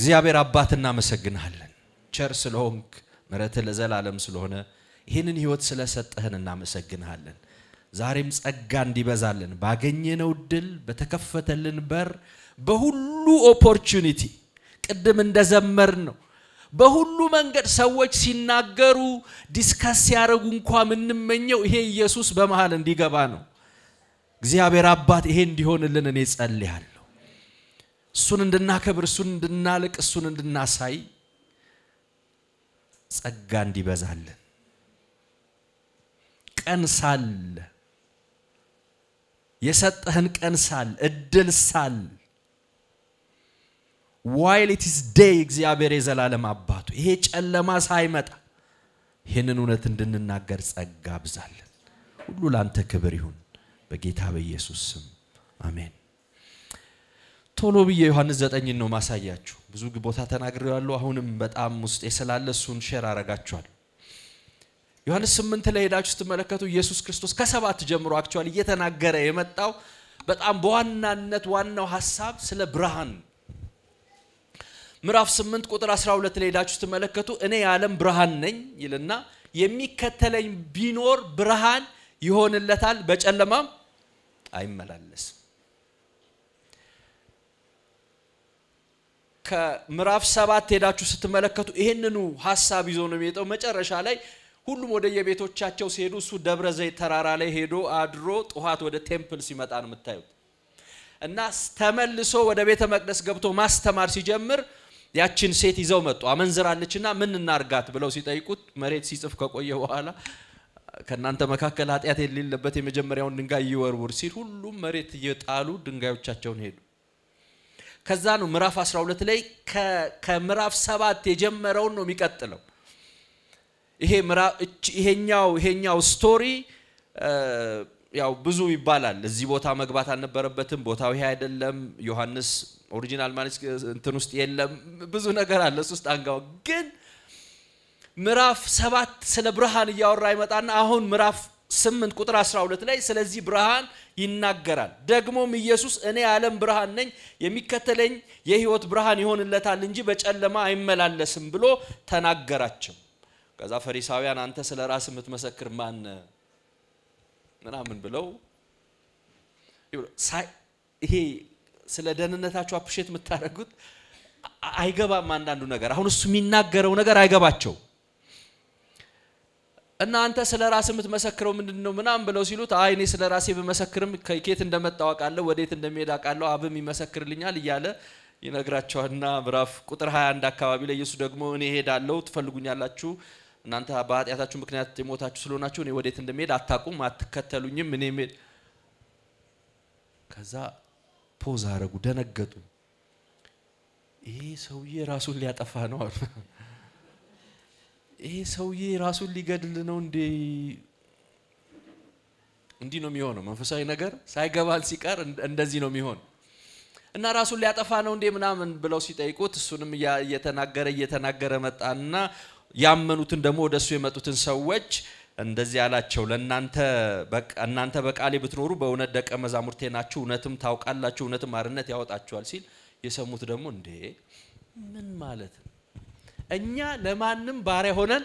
እግዚአብሔር አባት እናመሰግንሃለን። ቸር ስለሆንክ ምሕረትህ ለዘላለም ስለሆነ ይህንን ህይወት ስለሰጠህን እናመሰግንሃለን። ዛሬም ጸጋ እንዲበዛልን ባገኘነው ድል በተከፈተልን በር በሁሉ ኦፖርቹኒቲ ቅድም እንደዘመር ነው በሁሉ መንገድ ሰዎች ሲናገሩ ዲስከስ ሲያደርጉ እንኳ የምንመኘው ይሄ ኢየሱስ በመሃል እንዲገባ ነው። እግዚአብሔር አባት ይሄ እንዲሆንልን እኔ ጸልያለሁ። እሱን እንድናከብር፣ እሱን እንድናልቅ፣ እሱን እንድናሳይ ጸጋ እንዲበዛልን ቀን ሳለ የሰጠህን ቀን ሳል እድል ሳል ዋይል ኢትስ ዴይ እግዚአብሔር የዘላለም አባቱ ይሄ ጨለማ ሳይመጣ ይህንን እውነት እንድንናገር ጸጋ አብዛለን። ሁሉ ላንተ ክብር ይሁን በጌታ በኢየሱስ ስም አሜን። ቶሎ ብዬ ዮሐንስ ዘጠኝን ነው ማሳያችሁ። ብዙ ቦታ ተናግሬዋለሁ። አሁንም በጣም ውስጤ ስላለ እሱን ሼር አረጋችኋል። ዮሐንስ ስምንት ላይ ሄዳችሁ ስትመለከቱ ኢየሱስ ክርስቶስ ከሰባት ጀምሮ አክቹዋሊ እየተናገረ የመጣው በጣም በዋናነት ዋናው ሀሳብ ስለ ብርሃን ምዕራፍ 8 ቁጥር 12 ላይ ሄዳችሁ ስትመለከቱ እኔ የዓለም ብርሃን ነኝ ይልና የሚከተለኝ ቢኖር ብርሃን ይሆንለታል፣ በጨለማም አይመላለስም። ከምዕራፍ ሰባት ሄዳችሁ ስትመለከቱ ይህንኑ ሀሳብ ይዞ ነው የሚመጣው። መጨረሻ ላይ ሁሉም ወደ የቤቶቻቸው ሲሄዱ እሱ ደብረ ዘይት ተራራ ላይ ሄዶ አድሮ ጠዋት ወደ ቴምፕል ሲመጣ ነው የምታዩት። እና ተመልሶ ወደ ቤተ መቅደስ ገብቶ ማስተማር ሲጀምር ያችን ሴት ይዘው መጡ። አመንዝራለችና ምን እናርጋት ብለው ሲጠይቁት መሬት ሲጽፍ ከቆየ በኋላ ከእናንተ መካከል ኃጢአት የሌለበት የመጀመሪያውን ድንጋይ ይወርውር ሲል ሁሉም መሬት እየጣሉ ድንጋዮቻቸውን ሄዱ። ከዛ ነው ምዕራፍ 12 ላይ ከምዕራፍ ሰባት የጀመረውን ነው የሚቀጥለው። ይሄ ይሄኛው ይሄኛው ስቶሪ ያው ብዙ ይባላል። እዚህ ቦታ መግባት አልነበረበትም፣ ቦታው ይሄ አይደለም፣ ዮሐንስ ኦሪጂናል ማለት እንትን ውስጥ የለም፣ ብዙ ነገር አለ። እሱ ውስጥ አንጋው ግን ምዕራፍ ሰባት ስለ ብርሃን እያወራ ይመጣና አሁን ምዕራፍ ስምንት ቁጥር 12 ላይ ስለዚህ ብርሃን ይናገራል። ደግሞም ኢየሱስ እኔ የዓለም ብርሃን ነኝ፣ የሚከተለኝ የሕይወት ብርሃን ይሆንለታል እንጂ በጨለማ አይመላለስም ብሎ ተናገራቸው። ከዛ ፈሪሳውያን አንተ ስለ ራስ የምትመሰክር ማን ምናምን ብለው ይሄ ስለ ደህንነታቸው አፕሼት የምታደርጉት አይገባም። አንዳንዱ ነገር አሁን እሱ የሚናገረው ነገር አይገባቸው እና አንተ ስለ ራስ የምትመሰክረው ምንድን ነው ምናምን ብለው ሲሉት አይ እኔ ስለ ራሴ ብመሰክርም ከኬት እንደመጣሁ አውቃለሁ፣ ወዴት እንደሚሄድ አውቃለሁ፣ አብም ይመሰክርልኛል እያለ ይነግራቸዋልና ምዕራፍ ቁጥር 21 አካባቢ ላይ ኢየሱስ ደግሞ እኔ እሄዳለሁ ትፈልጉኛላችሁ እናንተ በኃጢአታችሁ ምክንያት የሞታችሁ ስለሆናችሁ እኔ ወዴት እንደሚሄድ አታውቁም፣ አትከተሉኝም። እኔ ሄድ ከዛ ፖዝ አረጉ፣ ደነገጡ። ይሄ ሰውዬ ራሱን ሊያጠፋ ነው አሉ። ይሄ ሰውዬ ራሱን ሊገድል ነው እንዴ? እንዲህ ነው የሚሆነው። መንፈሳዊ ነገር ሳይገባን ሲቀር እንደዚህ ነው የሚሆን እና ራሱን ሊያጠፋ ነው እንዴ ምናምን ብለው ሲጠይቁት እሱንም እየተናገረ እየተናገረ መጣና ያመኑትን ደግሞ ወደ እሱ የመጡትን ሰዎች እንደዚህ አላቸው፣ ለእናንተ እናንተ በቃሌ ብትኖሩ በእውነት ደቀ መዛሙርቴ ናችሁ፣ እውነትም ታውቃላችሁ፣ እውነትም አርነት ያወጣችኋል ሲል የሰሙት ደግሞ እንዴ ምን ማለት ነው? እኛ ለማንም ባሪያ ሆነን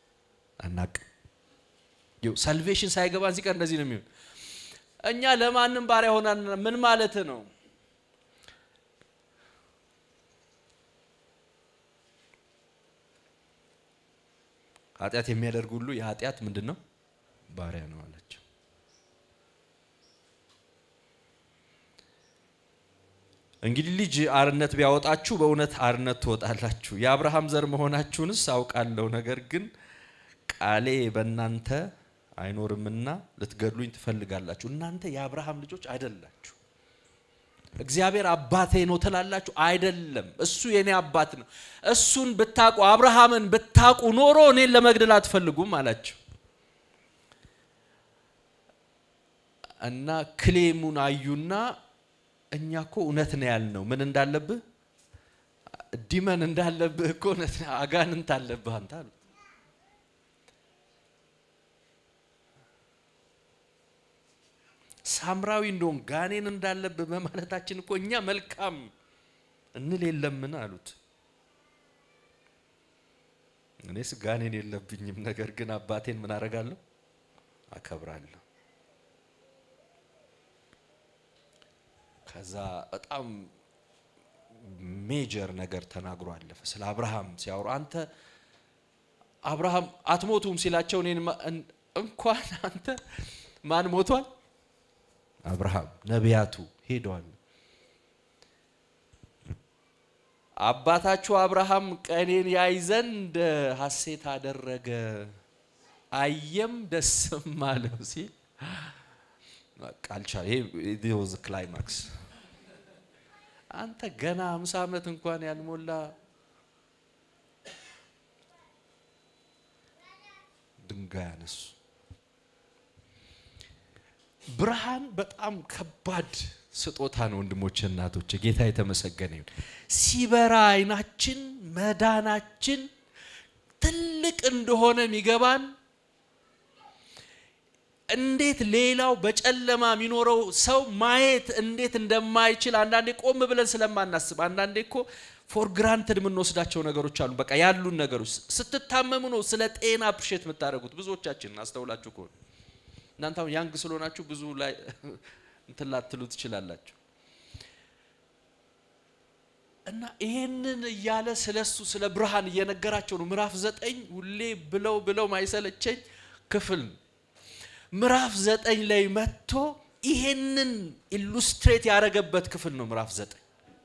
አናቅም። ሳልቬሽን ሳይገባን ሲቀር እንደዚህ ነው የሚሆን። እኛ ለማንም ባሪያ ሆነን ምን ማለት ነው? ኃጢአት የሚያደርግ ሁሉ የኃጢአት ምንድን ነው ባሪያ ነው አላቸው። እንግዲህ ልጅ አርነት ቢያወጣችሁ በእውነት አርነት ትወጣላችሁ። የአብርሃም ዘር መሆናችሁንስ አውቃለሁ። ነገር ግን ቃሌ በእናንተ አይኖርምና ልትገድሉኝ ትፈልጋላችሁ። እናንተ የአብርሃም ልጆች አይደላችሁ። እግዚአብሔር አባቴ ነው ትላላችሁ፣ አይደለም። እሱ የኔ አባት ነው። እሱን ብታቁ አብርሃምን ብታቁ ኖሮ እኔን ለመግደል አትፈልጉም አላቸው። እና ክሌሙን አዩና እኛ እኮ እውነት ነው ያልነው። ምን እንዳለብህ ዲመን እንዳለብህ እኮ እውነት አጋንንት አለብህ አንተ አሉት። ሳምራዊ እንደውም ጋኔን እንዳለብህ በማለታችን እኮ እኛ መልካም እንል የለምን አሉት። እኔስ ጋኔን የለብኝም፣ ነገር ግን አባቴን ምን አደርጋለሁ? አከብራለሁ። ከዛ በጣም ሜጀር ነገር ተናግሮ አለፈ። ስለ አብርሃም ሲያወሩ አንተ አብርሃም አትሞቱም ሲላቸው እኔን እንኳን አንተ ማን ሞቷል? አብርሃም ነቢያቱ ሄደዋል። አባታችሁ አብርሃም ቀኔን ያይ ዘንድ ሐሴት አደረገ፣ አየም ደስም አለው ሲል ቃልቻ ይሄ ወዝ ክላይማክስ አንተ ገና አምሳ ዓመት እንኳን ያልሞላ ድንጋይ አነሱ። ብርሃን በጣም ከባድ ስጦታ ነው ወንድሞች፣ እናቶች፣ ጌታ የተመሰገነ ይሁን። ሲበራ አይናችን መዳናችን ትልቅ እንደሆነ የሚገባን እንዴት ሌላው በጨለማ የሚኖረው ሰው ማየት እንዴት እንደማይችል አንዳንዴ ቆም ብለን ስለማናስብ፣ አንዳንዴ እኮ ፎር ግራንትድ የምንወስዳቸው ነገሮች አሉ። በቃ ያሉን ነገሮች ስትታመሙ ነው ስለ ጤና አፕሪሼት የምታደርጉት። ብዙዎቻችን አስተውላችሁ ከሆነ እናንተ አሁን ያንግ ስለሆናችሁ ብዙ ላይ እንትን ላትሉ ትችላላችሁ። እና ይሄንን እያለ ስለ እሱ ስለ ብርሃን እየነገራቸው ነው። ምዕራፍ ዘጠኝ ሁሌ ብለው ብለው ማይሰለቸኝ ክፍል ነው። ምዕራፍ ዘጠኝ ላይ መጥቶ ይሄንን ኢሉስትሬት ያደረገበት ክፍል ነው። ምዕራፍ ዘጠኝ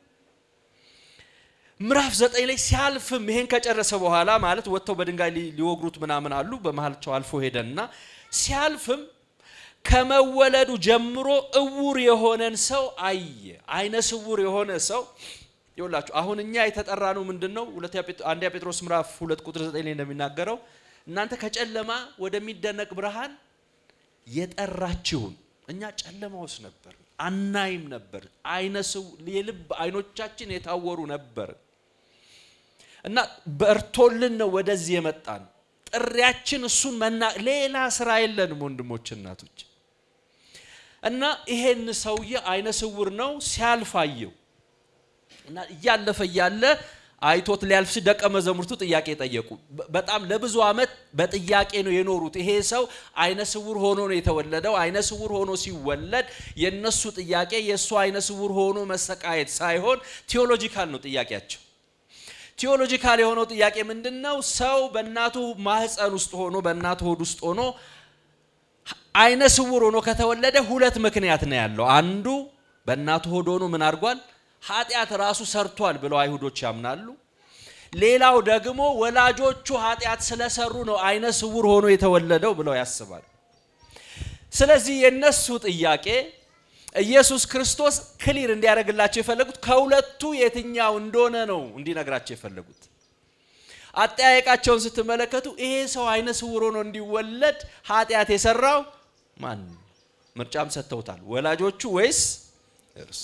ምዕራፍ ዘጠኝ ላይ ሲያልፍም ይሄን ከጨረሰ በኋላ ማለት ወጥተው በድንጋይ ሊወግሩት ምናምን አሉ። በመሀልቸው አልፎ ሄደና ሲያልፍም ከመወለዱ ጀምሮ እውር የሆነን ሰው አየ። አይነ ስውር የሆነ ሰው ይውላችሁ። አሁን እኛ የተጠራ ነው ምንድን ነው? አንደኛ ጴጥሮስ ምዕራፍ ሁለት ቁጥር ዘጠኝ ላይ እንደሚናገረው እናንተ ከጨለማ ወደሚደነቅ ብርሃን የጠራችሁን። እኛ ጨለማ ውስጥ ነበር፣ አናይም ነበር። አይነ የልብ አይኖቻችን የታወሩ ነበር እና በርቶልን ነው ወደዚህ የመጣን። ጥሪያችን እሱን መና ሌላ ስራ የለንም ወንድሞች እናቶች። እና ይሄን ሰውዬ አይነ ስውር ነው ሲያልፍ አየው እና እያለፈ እያለ አይቶት ሊያልፍ ሲል ደቀ መዛሙርቱ ጥያቄ ጠየቁ። በጣም ለብዙ ዓመት በጥያቄ ነው የኖሩት። ይሄ ሰው አይነ ስውር ሆኖ ነው የተወለደው። አይነ ስውር ሆኖ ሲወለድ የነሱ ጥያቄ የእሱ አይነ ስውር ሆኖ መሰቃየት ሳይሆን ቴዎሎጂካል ነው ጥያቄያቸው። ቴዎሎጂካል የሆነው ጥያቄ ምንድን ነው? ሰው በእናቱ ማህፀን ውስጥ ሆኖ በእናቱ ሆድ ውስጥ ሆኖ አይነ ስውር ሆኖ ከተወለደ ሁለት ምክንያት ነው ያለው። አንዱ በእናቱ ሆድ ሆኖ ምን አድርጓል? ኃጢአት ራሱ ሰርቷል ብለው አይሁዶች ያምናሉ። ሌላው ደግሞ ወላጆቹ ኃጢአት ስለሰሩ ነው አይነ ስውር ሆኖ የተወለደው ብለው ያስባል። ስለዚህ የነሱ ጥያቄ ኢየሱስ ክርስቶስ ክሊር እንዲያደርግላቸው የፈለጉት ከሁለቱ የትኛው እንደሆነ ነው እንዲነግራቸው የፈለጉት። አጠያየቃቸውን ስትመለከቱ ይሄ ሰው አይነ ስውር ሆኖ እንዲወለድ ኃጢአት የሰራው ማን? ምርጫም ሰጥተውታል። ወላጆቹ ወይስ እርሱ?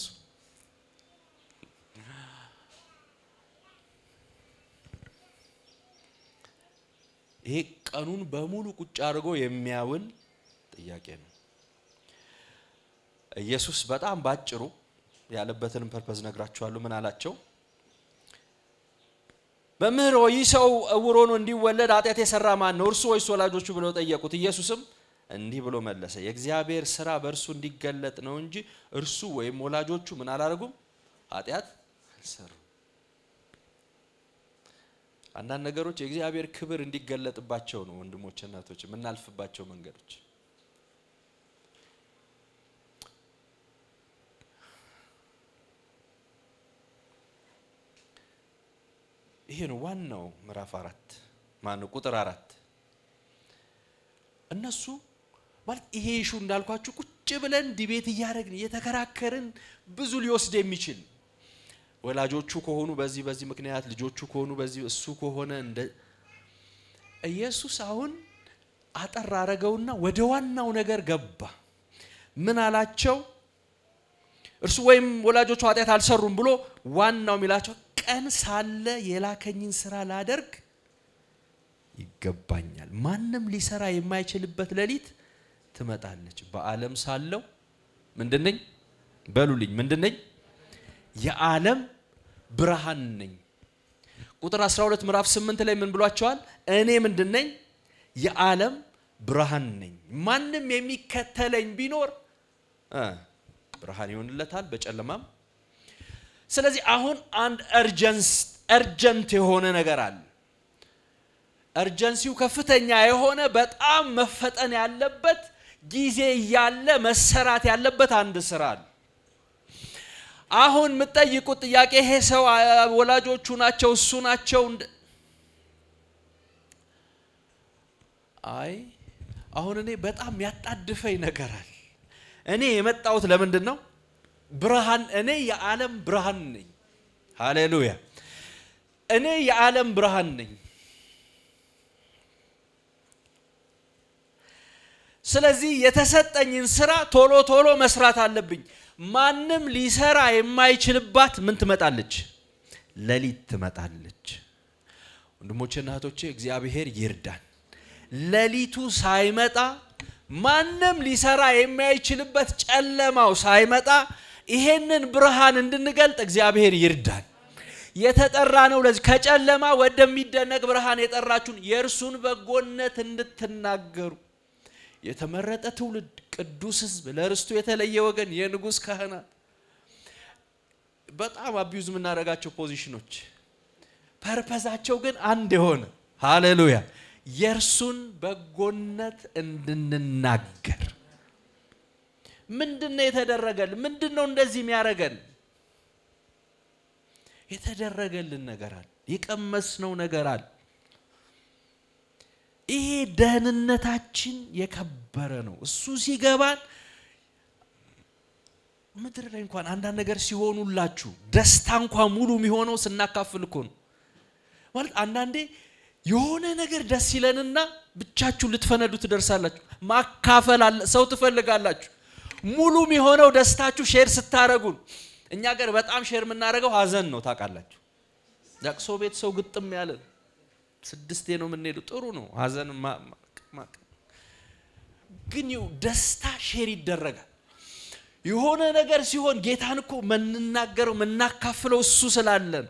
ይሄ ቀኑን በሙሉ ቁጭ አድርጎ የሚያውል ጥያቄ ነው። ኢየሱስ በጣም ባጭሩ ያለበትንም ፐርፐዝ ነግራችኋለሁ። ምን አላቸው? መምህር ሆይ ይህ ሰው ዕውር ሆኖ እንዲወለድ ኃጢአት የሰራ ማን ነው? እርሱ ወይስ ወላጆቹ ብለው ጠየቁት። ኢየሱስም እንዲህ ብሎ መለሰ፣ የእግዚአብሔር ስራ በእርሱ እንዲገለጥ ነው እንጂ እርሱ ወይም ወላጆቹ ምን አላደረጉም? ኃጢአት አልሰሩም። አንዳንድ ነገሮች የእግዚአብሔር ክብር እንዲገለጥባቸው ነው ወንድሞች፣ እናቶች የምናልፍባቸው መንገዶች ይሄ ነው ዋናው ምዕራፍ አራት ማነው ቁጥር አራት እነሱ ማለት ይሄ ይሹ እንዳልኳችሁ ቁጭ ብለን ዲቤት እያደረግን እየተከራከርን ብዙ ሊወስድ የሚችል ወላጆቹ ከሆኑ በዚህ በዚህ ምክንያት ልጆቹ ከሆኑ በዚህ እሱ ከሆነ እንደ ኢየሱስ አሁን አጠር አረገውና ወደ ዋናው ነገር ገባ። ምን አላቸው? እርሱ ወይም ወላጆቹ ኃጢአት አልሰሩም ብሎ ዋናው የሚላቸው ቀን ሳለ የላከኝን ስራ ላደርግ ይገባኛል። ማንም ሊሰራ የማይችልበት ሌሊት ትመጣለች። በዓለም ሳለው ምንድነኝ? በሉልኝ፣ ምንድነኝ? የዓለም ብርሃን ነኝ። ቁጥር 12 ምዕራፍ 8 ላይ ምን ብሏቸዋል? እኔ ምንድን ነኝ? የዓለም ብርሃን ነኝ። ማንም የሚከተለኝ ቢኖር እ ብርሃን ይሆንለታል በጨለማም። ስለዚህ አሁን አንድ እርጀንስ እርጀንት የሆነ ነገር አለ። እርጀንሲው ከፍተኛ የሆነ በጣም መፈጠን ያለበት ጊዜ እያለ መሰራት ያለበት አንድ ስራ አለ። አሁን የምትጠይቁት ጥያቄ ይሄ ሰው ወላጆቹ ናቸው እሱ ናቸው አይ አሁን እኔ በጣም ያጣድፈኝ ነገር አለ። እኔ የመጣሁት ለምንድን ነው? ብርሃን እኔ የዓለም ብርሃን ነኝ። ሃሌሉያ! እኔ የዓለም ብርሃን ነኝ። ስለዚህ የተሰጠኝን ስራ ቶሎ ቶሎ መስራት አለብኝ። ማንም ሊሰራ የማይችልባት ምን ትመጣለች? ሌሊት ትመጣለች። ወንድሞቼና እህቶቼ እግዚአብሔር ይርዳን። ሌሊቱ ሳይመጣ ማንም ሊሰራ የማይችልበት ጨለማው ሳይመጣ ይሄንን ብርሃን እንድንገልጥ እግዚአብሔር ይርዳን። የተጠራ ነው ለዚህ ከጨለማ ወደሚደነቅ ብርሃን የጠራችሁን የእርሱን በጎነት እንድትናገሩ የተመረጠ ትውልድ፣ ቅዱስ ሕዝብ፣ ለርስቱ የተለየ ወገን፣ የንጉሥ ካህናት። በጣም አቢዩዝ የምናደርጋቸው ፖዚሽኖች ፐርፐዛቸው ግን አንድ የሆነ ሃሌሉያ የእርሱን በጎነት እንድንናገር። ምንድን ነው የተደረገልን? ምንድን ነው እንደዚህ የሚያደርገን? የተደረገልን ነገር አለ። የቀመስነው ነገር አለ። ይሄ ደህንነታችን የከበረ ነው። እሱ ሲገባን ምድር ላይ እንኳን አንዳንድ ነገር ሲሆኑላችሁ ደስታ እንኳን ሙሉ የሚሆነው ስናካፍል እኮ ነው። ማለት አንዳንዴ የሆነ ነገር ደስ ይለንና ብቻችሁ ልትፈነዱ ትደርሳላችሁ። ማካፈል አለ ሰው ትፈልጋላችሁ። ሙሉ የሚሆነው ደስታችሁ ሼር ስታረጉን። እኛ ገር በጣም ሼር የምናደርገው ሀዘን ነው ታውቃላችሁ። ለቅሶ ቤት ሰው ግጥም ያለ ስድስቴ ነው የምንሄዱ። ጥሩ ነው ሀዘን ግን ይኸው ደስታ ሼር ይደረጋል። የሆነ ነገር ሲሆን ጌታን እኮ የምንናገረው የምናካፍለው እሱ ስላለን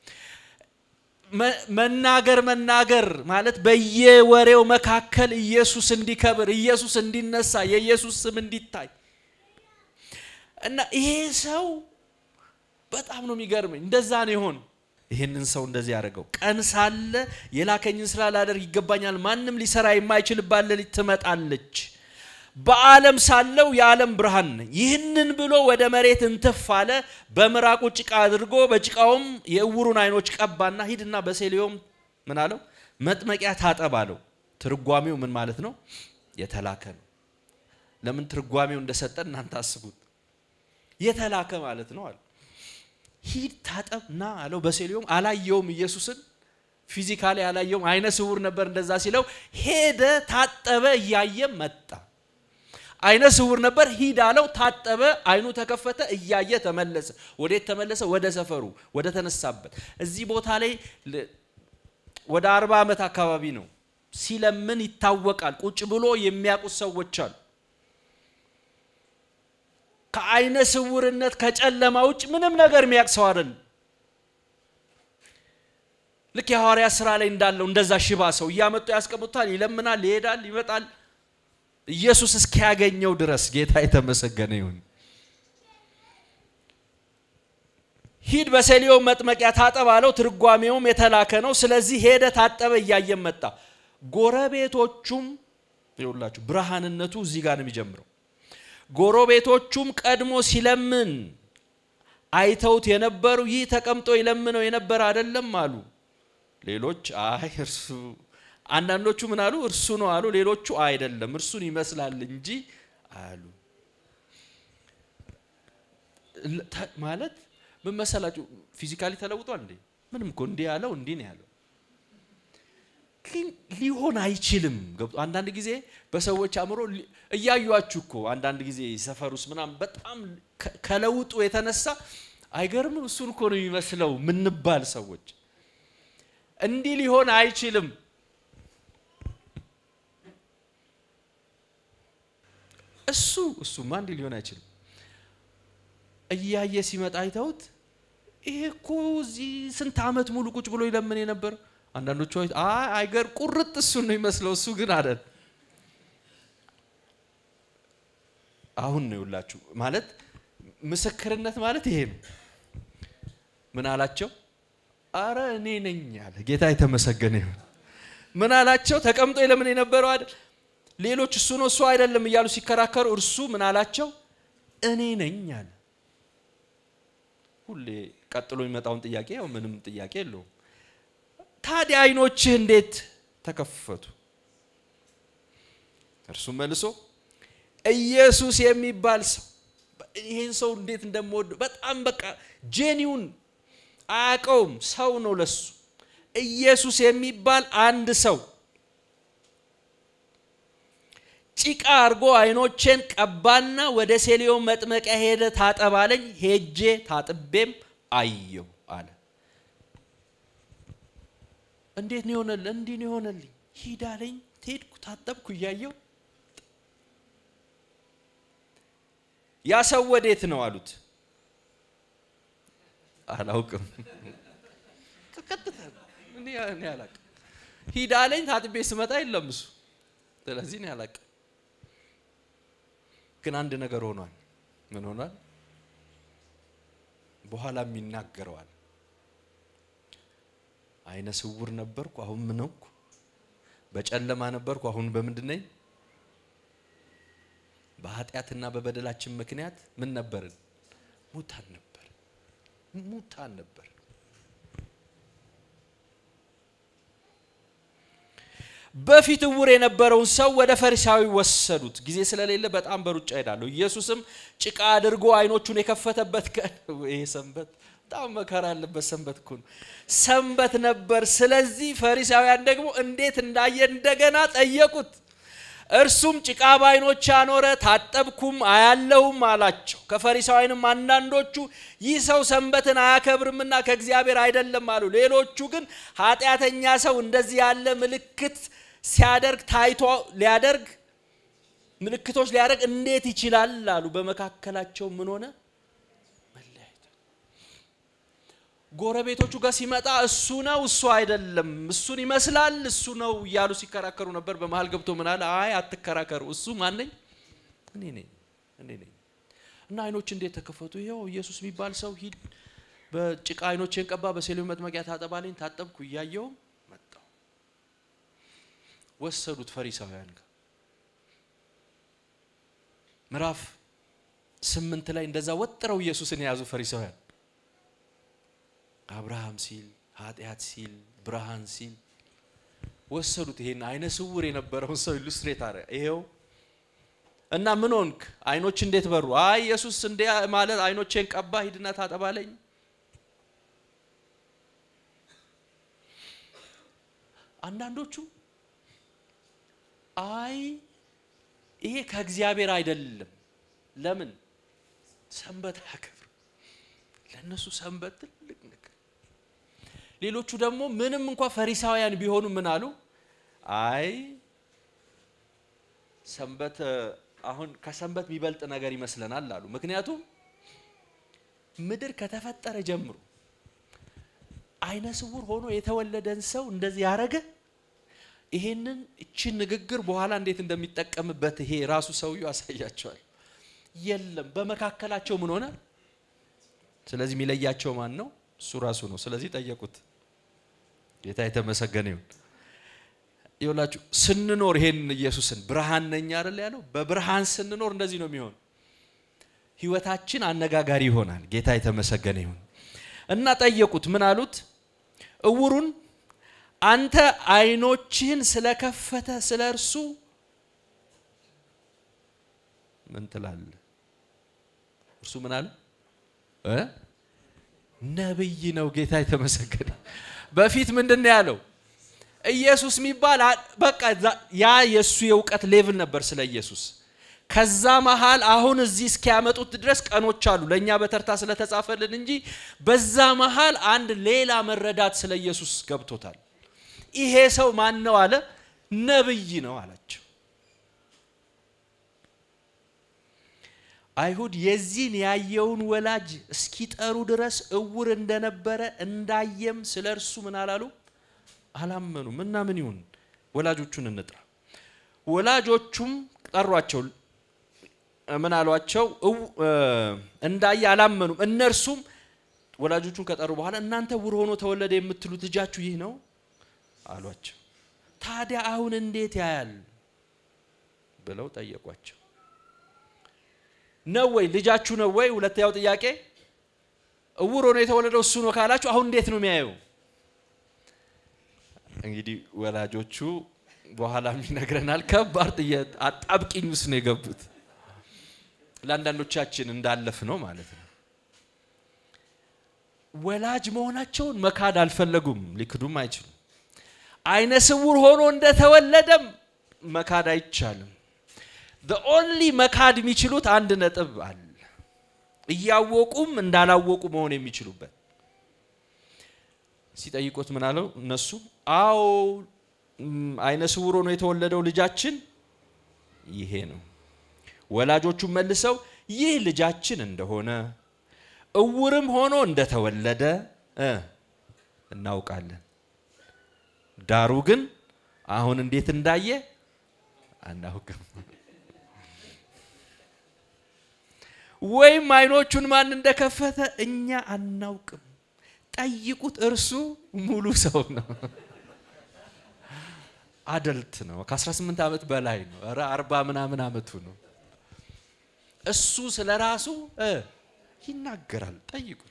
መናገር መናገር ማለት በየወሬው መካከል ኢየሱስ እንዲከብር ኢየሱስ እንዲነሳ የኢየሱስ ስም እንዲታይ እና ይሄ ሰው በጣም ነው የሚገርመኝ። እንደዛ ነው የሆን ይህንን ሰው እንደዚህ ያደርገው ቀን ሳለ የላከኝን ስራ ላደርግ ይገባኛል፣ ማንም ሊሰራ የማይችልባት ሌሊት ትመጣለች። በዓለም ሳለው የዓለም ብርሃን ነኝ። ይህንን ብሎ ወደ መሬት እንትፍ አለ። በምራቁ ጭቃ አድርጎ በጭቃውም የእውሩን አይኖች ቀባና ሂድና በሴሊዮም ምን አለው መጥመቂያ ታጠብ አለው። ትርጓሜው ምን ማለት ነው? የተላከ ነው። ለምን ትርጓሜው እንደሰጠን እናንተ አስቡት። የተላከ ማለት ነው አለ። ሂድ ታጠብ ና አለው። በሴሊዮም አላየውም ኢየሱስን ፊዚካሊ አላየውም። አይነ ስውር ነበር። እንደዛ ሲለው ሄደ፣ ታጠበ፣ እያየም መጣ። አይነ ስውር ነበር። ሂድ አለው፣ ታጠበ፣ አይኑ ተከፈተ፣ እያየ ተመለሰ። ወዴት ተመለሰ? ወደ ሰፈሩ፣ ወደ ተነሳበት። እዚህ ቦታ ላይ ወደ አርባ ዓመት አካባቢ ነው ሲለምን ይታወቃል። ቁጭ ብሎ የሚያውቁት ሰዎች አሉ። ከአይነ ስውርነት ከጨለማ ውጭ ምንም ነገር የሚያውቅ ሰው አይደለም። ልክ የሐዋርያ ስራ ላይ እንዳለው እንደዛ ሽባ ሰው እያመጡ ያስቀምጡታል። ይለምናል፣ ይሄዳል፣ ይመጣል ኢየሱስ እስኪያገኘው ድረስ ጌታ የተመሰገነ ይሁን። ሂድ በሴሊዮም መጥመቂያ ታጠብ አለው። ትርጓሜውም የተላከ ነው። ስለዚህ ሄደ፣ ታጠበ፣ እያየም መጣ። ጎረቤቶቹም ይኸውላችሁ ብርሃንነቱ እዚህ ጋር ነው የሚጀምረው። ጎረቤቶቹም ቀድሞ ሲለምን አይተውት የነበሩ ይህ ተቀምጦ ይለምነው የነበረ አይደለም አሉ። ሌሎች አይ እርሱ አንዳንዶቹ ምን አሉ? እርሱ ነው አሉ። ሌሎቹ አይደለም እርሱን ይመስላል እንጂ አሉ። ማለት ምን መሰላችሁ? ፊዚካሊ ተለውጧል እንዴ? ምንም እኮ እንዲህ ያለው እንዲህ ነው ያለው፣ ግን ሊሆን አይችልም። ገብቶ አንዳንድ ጊዜ በሰዎች አእምሮ እያዩችሁ እኮ አንዳንድ ጊዜ ሰፈር ውስጥ ምናምን በጣም ከለውጡ የተነሳ አይገርምም? እሱን እኮ ነው የሚመስለው ምንባል ሰዎች እንዲህ ሊሆን አይችልም። እሱ እሱማ እንዲህ ሊሆን አይችልም። እያየ ሲመጣ አይተውት ይሄ እኮ እዚህ ስንት ዓመት ሙሉ ቁጭ ብሎ ይለምን የነበር አንዳንዶቹ አይ አይገር ቁርጥ እሱን ነው ይመስለው እሱ ግን አለን አሁን ነው ይውላችሁ ማለት ምስክርነት ማለት ይሄ ነው ምን አላቸው አረ እኔ ነኝ አለ ጌታ የተመሰገነ ይሁን ምን አላቸው ተቀምጦ ለምን የነበረው አይደል ሌሎች እሱ ነው እሱ አይደለም እያሉ ሲከራከሩ እርሱ ምን አላቸው እኔ ነኝ አለ ሁሌ ቀጥሎ የሚመጣውን ጥያቄ ያው ምንም ጥያቄ የለውም ታዲያ አይኖችህ እንዴት ተከፈቱ እርሱ መልሶ ኢየሱስ የሚባል ሰው ይሄን ሰው እንዴት እንደምወድ በጣም በቃ ጄኒውን አያውቀውም ሰው ነው ለሱ ኢየሱስ የሚባል አንድ ሰው ጭቃ አድርጎ አይኖቼን ቀባና ወደ ሴሊዮ መጥመቂያ ሄደ ታጠባለኝ ሄጄ ታጥቤም አየው አለ እንዴት ነው የሆነልህ እንዲህ ነው የሆነልኝ ሂድ አለኝ ሄድኩ ታጠብኩ እያየው ያ ሰው ወዴት ነው አሉት አላውቅም ቀጥታ እኔ አላውቅም ሂድ አለኝ ታጥቤ ስመጣ የለም እሱ ስለዚህ እኔ አላውቅም ግን አንድ ነገር ሆኗል ምን ሆኗል በኋላም ይናገረዋል አይነ ስውር ነበርኩ አሁን ምን ሆንኩ በጨለማ ነበርኩ አሁን በምንድን ነኝ በኃጢአትና በበደላችን ምክንያት ምን ነበርን ሙታን ነበር ሙታን ነበር በፊት እውር የነበረውን ሰው ወደ ፈሪሳዊ ወሰዱት ጊዜ ስለሌለ በጣም በሩጫ ሄዳለሁ ኢየሱስም ጭቃ አድርጎ አይኖቹን የከፈተበት ቀን ይሄ ሰንበት በጣም መከራ ያለበት ሰንበት እኮ ነው ሰንበት ነበር ስለዚህ ፈሪሳውያን ደግሞ እንዴት እንዳየ እንደገና ጠየቁት እርሱም ጭቃ በዓይኖች አኖረ ታጠብኩም አያለውም አላቸው ከፈሪሳውያንም አንዳንዶቹ ይህ ሰው ሰንበትን አያከብርምና ከእግዚአብሔር አይደለም አሉ ሌሎቹ ግን ኃጢአተኛ ሰው እንደዚህ ያለ ምልክት ሲያደርግ ታይቶ ሊያደርግ ምልክቶች ሊያደርግ እንዴት ይችላል አሉ በመካከላቸው ምን ሆነ መለያየት ጎረቤቶቹ ጋር ሲመጣ እሱ ነው እሱ አይደለም እሱን ይመስላል እሱ ነው እያሉ ሲከራከሩ ነበር በመሀል ገብቶ ምን አለ አይ አትከራከሩ እሱ ማነኝ እኔ ነኝ እኔ ነኝ እና አይኖች እንዴት ተከፈቱ ይኸው ኢየሱስ የሚባል ሰው ሂድ በጭቃ አይኖቼን ቀባ በሴሌ መጥመቂያ ታጠባለኝ ታጠብኩ እያየው መጣው ወሰዱት ፈሪሳውያን ጋር ምዕራፍ ስምንት ላይ እንደዛ ወጥረው ኢየሱስን የያዙ ፈሪሳውያን አብርሃም ሲል ኃጢአት ሲል ብርሃን ሲል ወሰዱት ይሄን አይነ ስውር የነበረውን ሰው ኢሉስትሬት አረ ይሄው እና ምን ሆንክ አይኖች እንዴት በሩ አይ ኢየሱስ እንደ ማለት አይኖቼን ቀባ ሂድና ታጠባለኝ አንዳንዶቹ አይ ይሄ ከእግዚአብሔር አይደለም ለምን ሰንበት አያከብር ለእነሱ ሰንበት ትልቅ ነገር ሌሎቹ ደግሞ ምንም እንኳ ፈሪሳውያን ቢሆኑ ምን አሉ አይ ሰንበት አሁን ከሰንበት የሚበልጥ ነገር ይመስለናል አሉ ምክንያቱም ምድር ከተፈጠረ ጀምሮ አይነ ስውር ሆኖ የተወለደን ሰው እንደዚህ ያረገ ይሄንን እችን ንግግር በኋላ እንዴት እንደሚጠቀምበት ይሄ ራሱ ሰውየው ያሳያቸዋል የለም በመካከላቸው ምን ሆነ ስለዚህ የሚለያቸው ማን ነው እሱ ራሱ ነው ስለዚህ ጠየቁት ጌታ የተመሰገነ ይሁን ይኸውላችሁ ስንኖር ይሄን ኢየሱስን ብርሃን ነኝ አይደል ያለው በብርሃን ስንኖር እንደዚህ ነው የሚሆን ህይወታችን አነጋጋሪ ይሆናል ጌታ የተመሰገነ ይሁን እና ጠየቁት ምን አሉት እውሩን አንተ አይኖችህን ስለከፈተ ስለ እርሱ ምን ትላለህ እርሱ ምን አለ ነብይ ነው ጌታ የተመሰገነ በፊት ምንድን ነው ያለው ኢየሱስ የሚባል በቃ ያ የእሱ የእውቀት ሌቭል ነበር ስለ ኢየሱስ ከዛ መሃል አሁን እዚህ እስኪያመጡት ድረስ ቀኖች አሉ ለእኛ በተርታ ስለተጻፈልን እንጂ በዛ መሃል አንድ ሌላ መረዳት ስለ ኢየሱስ ገብቶታል ይሄ ሰው ማን ነው አለ ነብይ ነው አላቸው አይሁድ የዚህን ያየውን ወላጅ እስኪጠሩ ድረስ እውር እንደነበረ እንዳየም ስለ እርሱ ምን አላሉ አላመኑም። እና ምን ይሁን ወላጆቹን እንጥራ። ወላጆቹም ጠሯቸው። ምን አሏቸው? እንዳየ አላመኑም። እነርሱም ወላጆቹን ከጠሩ በኋላ እናንተ ዕውር ሆኖ ተወለደ የምትሉት ልጃችሁ ይህ ነው አሏቸው። ታዲያ አሁን እንዴት ያያል ብለው ጠየቋቸው። ነው ወይ ልጃችሁ ነው ወይ? ሁለተኛው ጥያቄ ዕውር ሆኖ የተወለደው እሱ ነው ካላችሁ አሁን እንዴት ነው የሚያየው? እንግዲህ ወላጆቹ በኋላም ይነግረናል። ከባድ ጥያቄ አጣብቂኝ ውስጥ ነው የገቡት። ለአንዳንዶቻችን እንዳለፍ ነው ማለት ነው። ወላጅ መሆናቸውን መካድ አልፈለጉም፣ ሊክዱም አይችሉም። አይነ ስውር ሆኖ እንደተወለደም መካድ አይቻልም። ኦንሊ መካድ የሚችሉት አንድ ነጥብ አለ፣ እያወቁም እንዳላወቁ መሆን የሚችሉበት። ሲጠይቁት ምን አለው? እነሱ አዎ አይነ ስውር ሆኖ የተወለደው ልጃችን ይሄ ነው። ወላጆቹም መልሰው ይህ ልጃችን እንደሆነ እውርም ሆኖ እንደተወለደ እናውቃለን። ዳሩ ግን አሁን እንዴት እንዳየ አናውቅም። ወይም አይኖቹን ማን እንደከፈተ እኛ አናውቅም። ጠይቁት፣ እርሱ ሙሉ ሰው ነው። አደልት ነው። ከ18 ዓመት በላይ ነው። ኧረ አርባ ምናምን ዓመቱ ነው። እሱ ስለ ራሱ ይናገራል። ጠይቁት።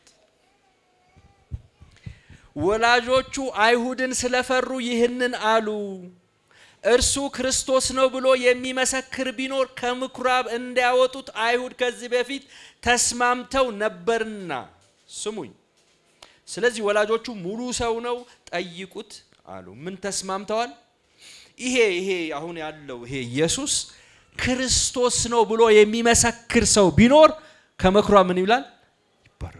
ወላጆቹ አይሁድን ስለፈሩ ይህንን አሉ። እርሱ ክርስቶስ ነው ብሎ የሚመሰክር ቢኖር ከምኩራብ እንዲያወጡት አይሁድ ከዚህ በፊት ተስማምተው ነበርና። ስሙኝ። ስለዚህ ወላጆቹ ሙሉ ሰው ነው ጠይቁት አሉ። ምን ተስማምተዋል? ይሄ ይሄ አሁን ያለው ይሄ ኢየሱስ ክርስቶስ ነው ብሎ የሚመሰክር ሰው ቢኖር ከምኩራብ ምን ይብላል? ይባረራል።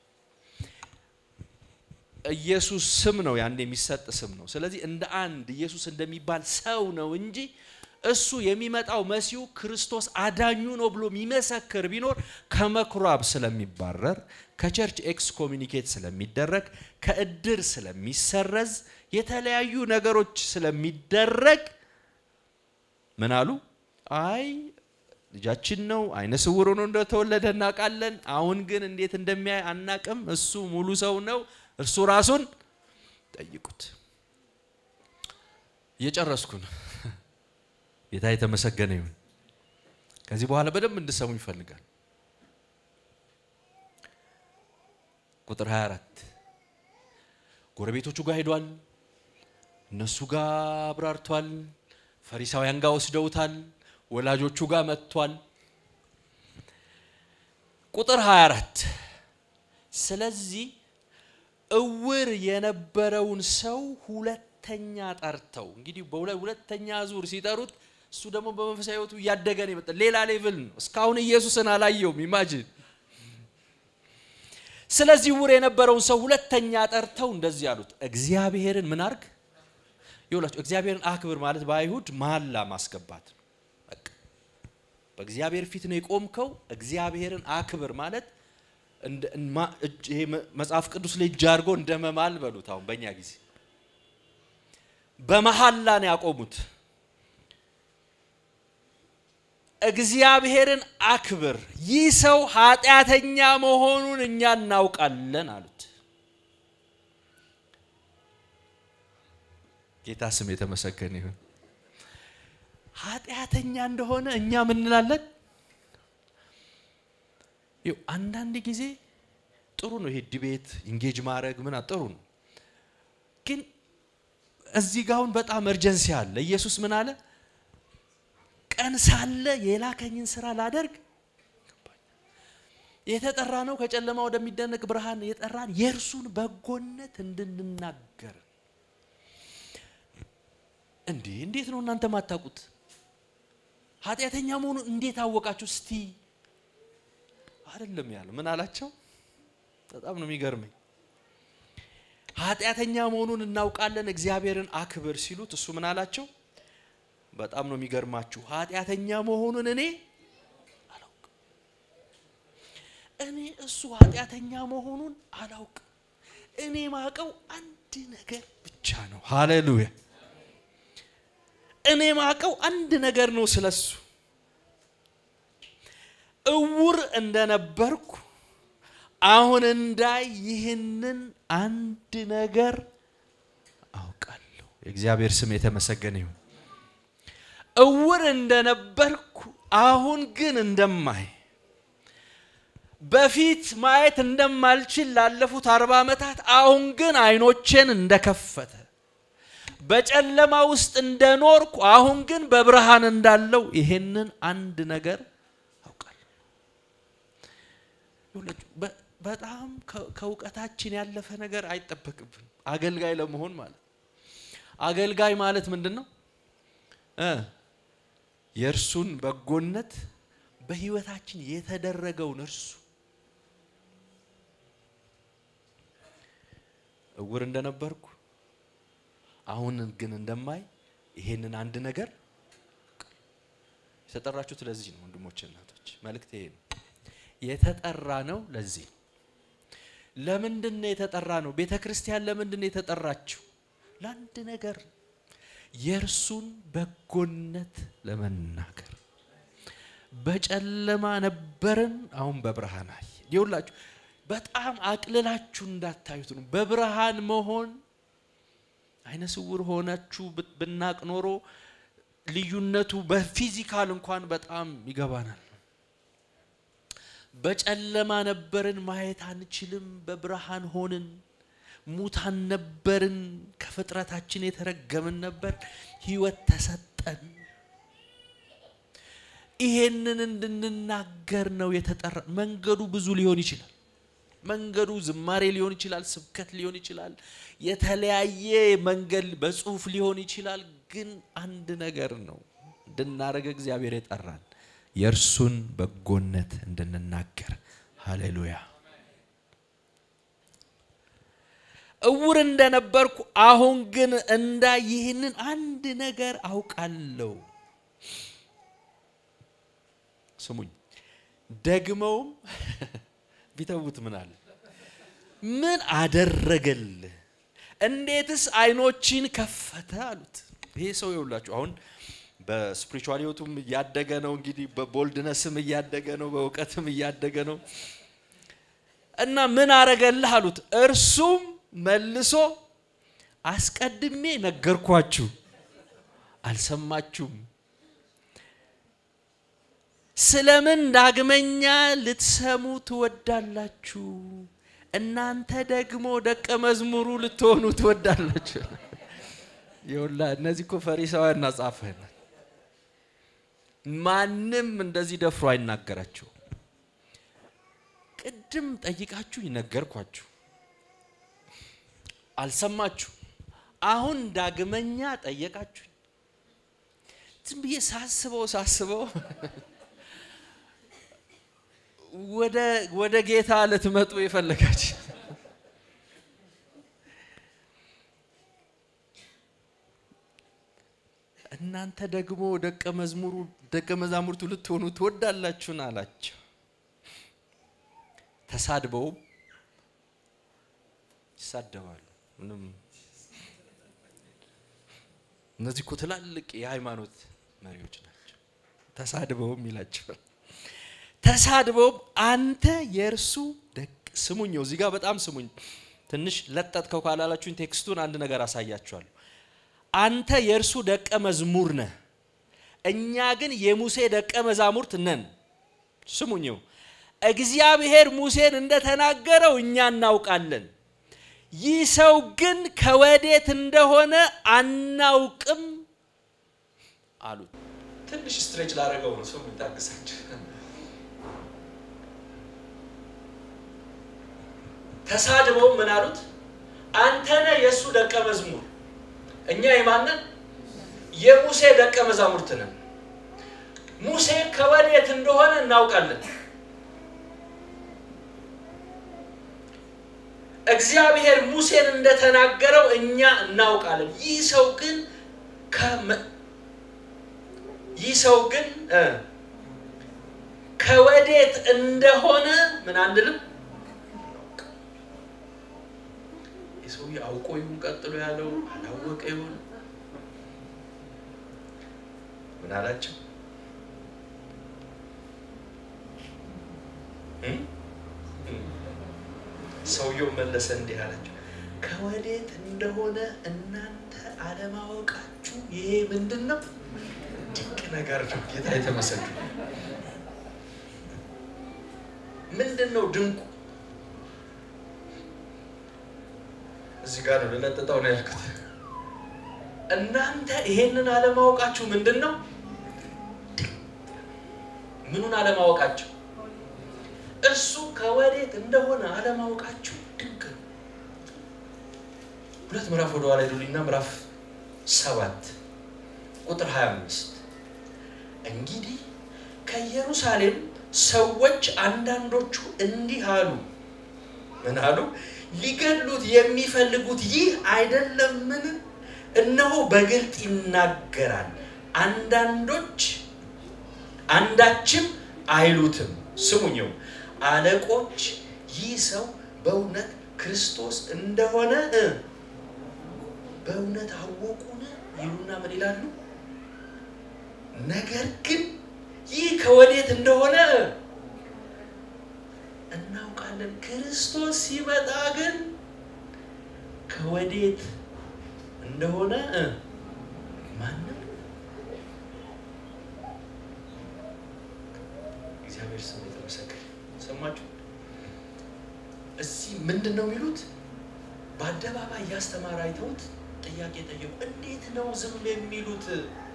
ኢየሱስ ስም ነው፣ ያን የሚሰጥ ስም ነው። ስለዚህ እንደ አንድ ኢየሱስ እንደሚባል ሰው ነው እንጂ እሱ የሚመጣው መሲሁ ክርስቶስ አዳኙ ነው ብሎ የሚመሰክር ቢኖር ከምኩራብ ስለሚባረር፣ ከቸርች ኤክስ ኮሚኒኬት ስለሚደረግ፣ ከእድር ስለሚሰረዝ፣ የተለያዩ ነገሮች ስለሚደረግ ምን አሉ? አይ ልጃችን ነው፣ አይነ ስውር ሆኖ እንደተወለደ እናውቃለን። አሁን ግን እንዴት እንደሚያይ አናቅም። እሱ ሙሉ ሰው ነው። እርሱ ራሱን ጠይቁት። እየጨረስኩ ነው። ጌታ የተመሰገነ ይሁን። ከዚህ በኋላ በደንብ እንድሰሙ ይፈልጋል። ቁጥር 24 ጎረቤቶቹ ጋር ሄዷል። እነሱ ጋር አብራርቷል። ፈሪሳውያን ጋር ወስደውታል። ወላጆቹ ጋር መጥቷል። ቁጥር 24 ስለዚህ እውር የነበረውን ሰው ሁለተኛ ጠርተው እንግዲህ በሁለተኛ ዙር ሲጠሩት እሱ ደግሞ በመንፈሳዊ ሕይወቱ እያደገ ነው የመጣ ሌላ ሌቭል ነው። እስካሁን ኢየሱስን አላየውም። ኢማጂን። ስለዚህ እውር የነበረውን ሰው ሁለተኛ ጠርተው እንደዚህ አሉት፣ እግዚአብሔርን ምን አርግ ይውላችሁ። እግዚአብሔርን አክብር ማለት በአይሁድ መሐላ ማስገባት ነው። በቃ በእግዚአብሔር ፊት ነው የቆምከው። እግዚአብሔርን አክብር ማለት ይሄ መጽሐፍ ቅዱስ ላይ እጅ አድርጎ እንደ መማል በሉት። አሁን በእኛ ጊዜ በመሐላ ነው ያቆሙት። እግዚአብሔርን አክብር፣ ይህ ሰው ኃጢአተኛ መሆኑን እኛ እናውቃለን አሉት። ጌታ ስም የተመሰገነ ይሁን። ኃጢአተኛ እንደሆነ እኛ ምን እንላለን? ይኸው አንዳንድ ጊዜ ጥሩ ነው ይሄ ዲቤት ኢንጌጅ ማድረግ ምን ጥሩ ነው፣ ግን እዚህ ጋር አሁን በጣም እርጀንሲ አለ። ኢየሱስ ምን አለ? ቀን ሳለ የላከኝን ስራ ላደርግ የተጠራ ነው ከጨለማ ወደሚደነቅ ብርሃን የጠራን የእርሱን በጎነት እንድንናገር። እንዴ እንዴት ነው እናንተ ማታውቁት? ኃጢአተኛ መሆኑን እንዴት አወቃችሁ? እስቲ አይደለም ያለ ምን አላቸው? በጣም ነው የሚገርመኝ። ኃጢአተኛ መሆኑን እናውቃለን፣ እግዚአብሔርን አክብር ሲሉት እሱ ምን አላቸው? በጣም ነው የሚገርማችሁ። ኃጢአተኛ መሆኑን እኔ አላውቅም። እኔ እሱ ኃጢአተኛ መሆኑን አላውቅም። እኔ ማቀው አንድ ነገር ብቻ ነው። ሃሌሉያ! እኔ ማቀው አንድ ነገር ነው ስለሱ እውር እንደነበርኩ አሁን እንዳይ ይህንን አንድ ነገር አውቃለሁ። የእግዚአብሔር ስም የተመሰገነ ይሁን። እውር እንደነበርኩ አሁን ግን እንደማይ በፊት ማየት እንደማልችል ላለፉት አርባ ዓመታት አሁን ግን አይኖቼን እንደከፈተ በጨለማ ውስጥ እንደኖርኩ አሁን ግን በብርሃን እንዳለው ይሄንን አንድ ነገር አውቃለሁ። በጣም ከእውቀታችን ያለፈ ነገር አይጠበቅብን አገልጋይ ለመሆን ማለት አገልጋይ ማለት ምንድን ነው? የእርሱን በጎነት በህይወታችን የተደረገውን እርሱ እውር እንደነበርኩ አሁን ግን እንደማይ ይሄንን አንድ ነገር የተጠራችሁት ለዚህ ነው። ወንድሞች እናቶች፣ መልእክት ይሄ ነው። የተጠራ ነው ለዚህ ነው። ለምንድን ነው የተጠራ ነው? ቤተ ክርስቲያን ለምንድን ነው የተጠራችው? ለአንድ ነገር የእርሱን በጎነት ለመናገር በጨለማ ነበርን፣ አሁን በብርሃን አየ። ይኸውላችሁ በጣም አቅልላችሁ እንዳታዩት ነው። በብርሃን መሆን አይነ ስውር ሆናችሁ ብናቅ ኖሮ ልዩነቱ በፊዚካል እንኳን በጣም ይገባናል። በጨለማ ነበርን፣ ማየት አንችልም። በብርሃን ሆንን። ሙታን ነበርን፣ ከፍጥረታችን የተረገምን ነበር። ህይወት ተሰጠን። ይሄንን እንድንናገር ነው የተጠራ። መንገዱ ብዙ ሊሆን ይችላል። መንገዱ ዝማሬ ሊሆን ይችላል፣ ስብከት ሊሆን ይችላል፣ የተለያየ መንገድ በጽሁፍ ሊሆን ይችላል። ግን አንድ ነገር ነው እንድናደርግ እግዚአብሔር የጠራን የእርሱን በጎነት እንድንናገር። ሃሌሉያ። እውር እንደነበርኩ አሁን ግን እንዳ ይህንን አንድ ነገር አውቃለሁ። ስሙኝ። ደግመውም ቢተውት ምን አለ? ምን አደረገልህ? እንዴትስ አይኖችን ከፈተ አሉት። ይሄ ሰው ይውላችሁ አሁን በስፒሪቹዋል ህይወቱም እያደገ ነው። እንግዲህ በቦልድነስም እያደገ ነው፣ በእውቀትም እያደገ ነው። እና ምን አረገልህ አሉት። እርሱም መልሶ አስቀድሜ ነገርኳችሁ፣ አልሰማችሁም። ስለምን ዳግመኛ ልትሰሙ ትወዳላችሁ? እናንተ ደግሞ ደቀ መዝሙሩ ልትሆኑ ትወዳላችሁ። ይኸውላ እነዚህ እኮ ፈሪሳውያን እና ጻፍህን ማንም እንደዚህ ደፍሮ አይናገራቸው። ቅድም ጠይቃችሁ ነገርኳችሁ፣ አልሰማችሁ። አሁን ዳግመኛ ጠየቃችሁ። ዝም ብዬ ሳስበው ሳስበው ወደ ጌታ ልትመጡ የፈለጋችሁ እናንተ ደግሞ ደቀ መዝሙሩ ደቀ መዛሙርቱ ልትሆኑ ትወዳላችሁን አላቸው። ተሳድበውም ይሳደባሉ። ምንም እነዚህ እኮ ትላልቅ የሃይማኖት መሪዎች ናቸው። ተሳድበውም ይላቸዋል። ተሳድበውም አንተ የእርሱ ደቅ ስሙኝ፣ እዚህ ጋር በጣም ስሙኝ። ትንሽ ለጠጥከው ካላላችሁኝ ቴክስቱን አንድ ነገር አሳያችኋለሁ። አንተ የእርሱ ደቀ መዝሙር ነህ፣ እኛ ግን የሙሴ ደቀ መዛሙርት ነን። ስሙኝው እግዚአብሔር ሙሴን እንደተናገረው እኛ እናውቃለን። ይህ ሰው ግን ከወዴት እንደሆነ አናውቅም አሉት። ትንሽ ስትሬች ላደረገው ነው። ሰው ታግሳችሁ። ተሳድበው ምን አሉት? አንተ ነህ የእሱ ደቀ መዝሙር እኛ የማንን የሙሴ ደቀ መዛሙርት ነን። ሙሴ ከወዴት እንደሆነ እናውቃለን። እግዚአብሔር ሙሴን እንደተናገረው እኛ እናውቃለን። ይህ ሰው ግን ይህ ሰው ግን ከወዴት ከወዴት እንደሆነ ምን አንልም። የሰውዬ አውቆ ይሁን ቀጥሎ ያለው አላወቀ ይሁን ምን አላቸው? ሰውየው መለሰ እንዲህ አላቸው፣ ከወዴት እንደሆነ እናንተ አለማወቃችሁ ይሄ ምንድን ነው? ድንቅ ነገር ነው። ጌታ የተመሰገነ ምንድን ነው ድንቁ? እዚህ ጋር ነው ልለጥጠው ነው ያልኩት። እናንተ ይሄንን አለማወቃችሁ ምንድን ነው? ምኑን አለማወቃችሁ? እርሱ ከወዴት እንደሆነ አለማወቃችሁ ድንቅ ነው። ሁለት ምዕራፍ ወደ ኋላ ሄዱልኝና ምዕራፍ ሰባት ቁጥር 25 እንግዲህ ከኢየሩሳሌም ሰዎች አንዳንዶቹ እንዲህ አሉ። ምን አሉ? ሊገድሉት የሚፈልጉት ይህ አይደለምን? እነሆ በግልጥ ይናገራል። አንዳንዶች አንዳችም አይሉትም። ስሙኝው አለቆች ይህ ሰው በእውነት ክርስቶስ እንደሆነ በእውነት አወቁን ይሉና ምን ይላሉ? ነገር ግን ይህ ከወዴት እንደሆነ እናውቃለን። ክርስቶስ ሲመጣ ግን ከወዴት እንደሆነ ማንም እግዚአብሔር ስም የተመሰገነ። ሰማችሁ? እዚህ ምንድን ነው የሚሉት? በአደባባይ እያስተማረ አይተውት ጥያቄ ጠየቁ። እንዴት ነው ዝም የሚሉት?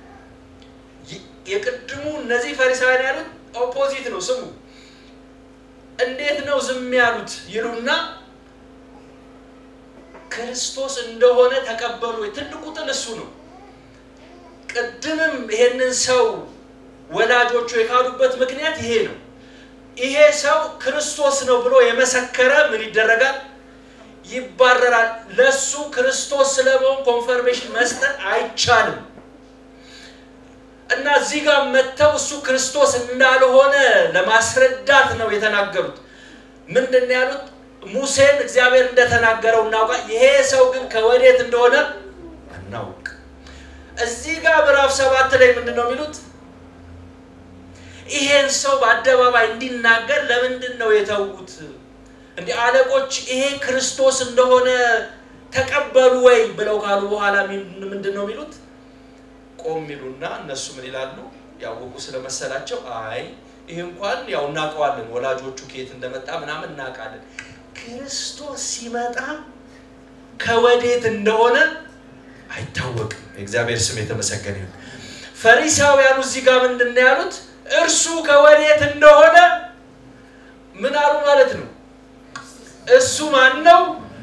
የቅድሙ እነዚህ ፈሪሳውያን ያሉት ኦፖዚት ነው። ስሙ እንዴት ነው ዝም ያሉት ይሉና ክርስቶስ እንደሆነ ተቀበሉ። ትልቁ ጥል እሱ ነው። ቅድምም ይሄንን ሰው ወላጆቹ የካዱበት ምክንያት ይሄ ነው። ይሄ ሰው ክርስቶስ ነው ብሎ የመሰከረ ምን ይደረጋል? ይባረራል። ለሱ ክርስቶስ ስለመሆን ኮንፈርሜሽን መስጠት አይቻልም። እና እዚህ ጋር መጥተው እሱ ክርስቶስ እንዳልሆነ ለማስረዳት ነው የተናገሩት። ምንድን ነው ያሉት? ሙሴን እግዚአብሔር እንደተናገረው እናውቃ፣ ይሄ ሰው ግን ከወዴት እንደሆነ አናውቅ። እዚህ ጋር ምዕራፍ ሰባት ላይ ምንድን ነው የሚሉት? ይሄን ሰው በአደባባይ እንዲናገር ለምንድን ነው የተዉት? እንዲህ አለቆች ይሄ ክርስቶስ እንደሆነ ተቀበሉ ወይ ብለው ካሉ በኋላ ምንድን ነው የሚሉት? ቆም ይሉና እነሱ ምን ይላሉ? ያወቁ ስለመሰላቸው አይ ይህ እንኳን ያው እናውቀዋለን፣ ወላጆቹ ከየት እንደመጣ ምናምን እናውቃለን። ክርስቶስ ሲመጣ ከወዴት እንደሆነ አይታወቅም። የእግዚአብሔር ስም የተመሰገነ ይሁን። ፈሪሳውያኑ እዚህ ጋር ምንድን ነው ያሉት? እርሱ ከወዴት እንደሆነ ምን አሉ ማለት ነው? እሱ ማን ነው?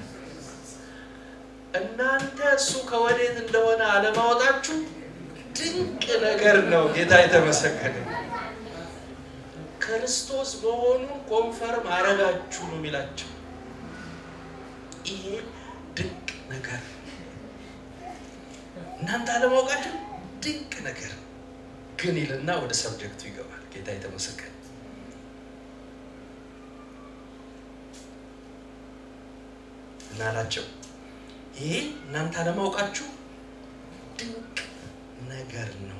እናንተ እሱ ከወዴት እንደሆነ አለማወጣችሁ ድንቅ ነገር ነው። ጌታ የተመሰገነ ክርስቶስ መሆኑን ኮንፈርም አረጋችሁ ነው የሚላቸው። ይሄ ድንቅ ነገር እናንተ አለማወቃችሁ ድንቅ ነገር ግን ይልና ወደ ሰብጀክቱ ይገባል። ጌታ የተመሰገነ እና አላቸው ይሄ እናንተ አለማወቃችሁ ድንቅ ነገር ነው።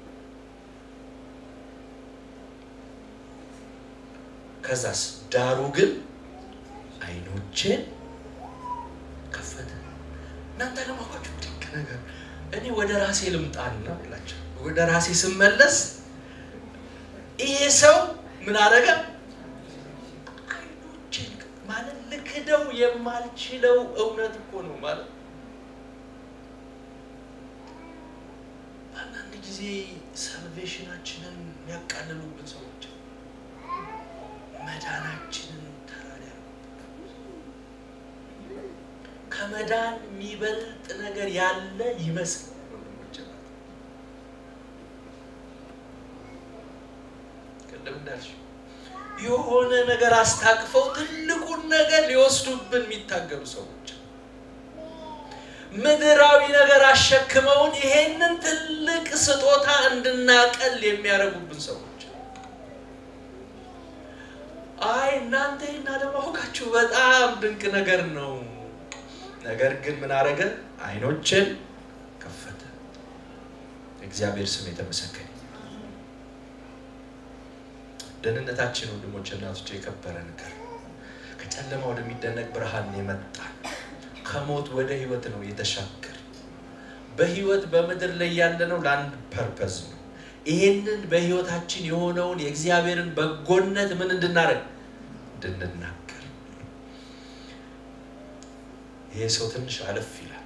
ከዛስ ዳሩ ግን አይኖቼን ከፈተ። እናንተ አለማወቃችሁ ድንቅ ነገር እኔ ወደ ራሴ ልምጣና ብላቸው ወደ ራሴ ስመለስ ይሄ ሰው ምን አደረገ? አይኖቼን ማለት ልክደው የማልችለው እውነት እኮ ነው ማለት አንዳንድ ጊዜ ሳልቬሽናችንን የሚያቃልሉብን ሰዎች መዳናችንን ተራዳ ከመዳን የሚበልጥ ነገር ያለ ይመስል ቅድም እንዳልሽው የሆነ ነገር አስታቅፈው ትልቁን ነገር ሊወስዱብን የሚታገሉ ሰዎች ምድራዊ ነገር አሸክመውን ይሄንን ትልቅ ስጦታ እንድናቀል የሚያደርጉብን ሰዎች እናንተ ይህን አለማወቃችሁ በጣም ድንቅ ነገር ነው። ነገር ግን ምን አረገ? አይኖችን ከፈተ። እግዚአብሔር ስም የተመሰገነ። ደህንነታችን ወንድሞች፣ እናቶች የከበረ ነገር ከጨለማ ወደሚደነቅ ብርሃን የመጣ ከሞት ወደ ህይወት ነው የተሻገር በህይወት በምድር ላይ ያለነው ለአንድ ፐርፐዝ ነው። ይሄንን በህይወታችን የሆነውን የእግዚአብሔርን በጎነት ምን እንድናደርግ እንድንናገር። ይሄ ሰው ትንሽ አለፍ ይላል።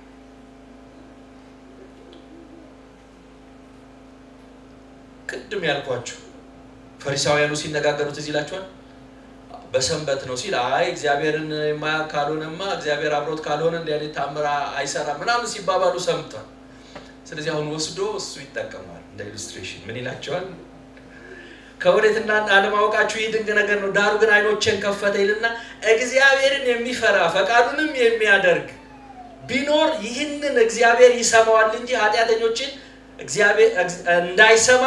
ቅድም ያልኳችሁ ፈሪሳውያኑ ሲነጋገሩት እዚህ ይላችኋል። በሰንበት ነው ሲል አይ እግዚአብሔርን የማያውቅ ካልሆነማ እግዚአብሔር አብሮት ካልሆነ እንዲህ አይነት ታምር አይሰራም ምናምን ሲባባሉ ሰምቷል። ስለዚህ አሁን ወስዶ እሱ ይጠቀማል እንደ ኢሉስትሬሽን ምን ይላቸዋል? ከወዴትና አለማወቃችሁ ይህ ድንቅ ነገር ነው። ዳሩ ግን አይኖችን ከፈተ ይልና እግዚአብሔርን የሚፈራ ፈቃዱንም የሚያደርግ ቢኖር ይህንን እግዚአብሔር ይሰማዋል እንጂ ኃጢአተኞችን እግዚአብሔር እንዳይሰማ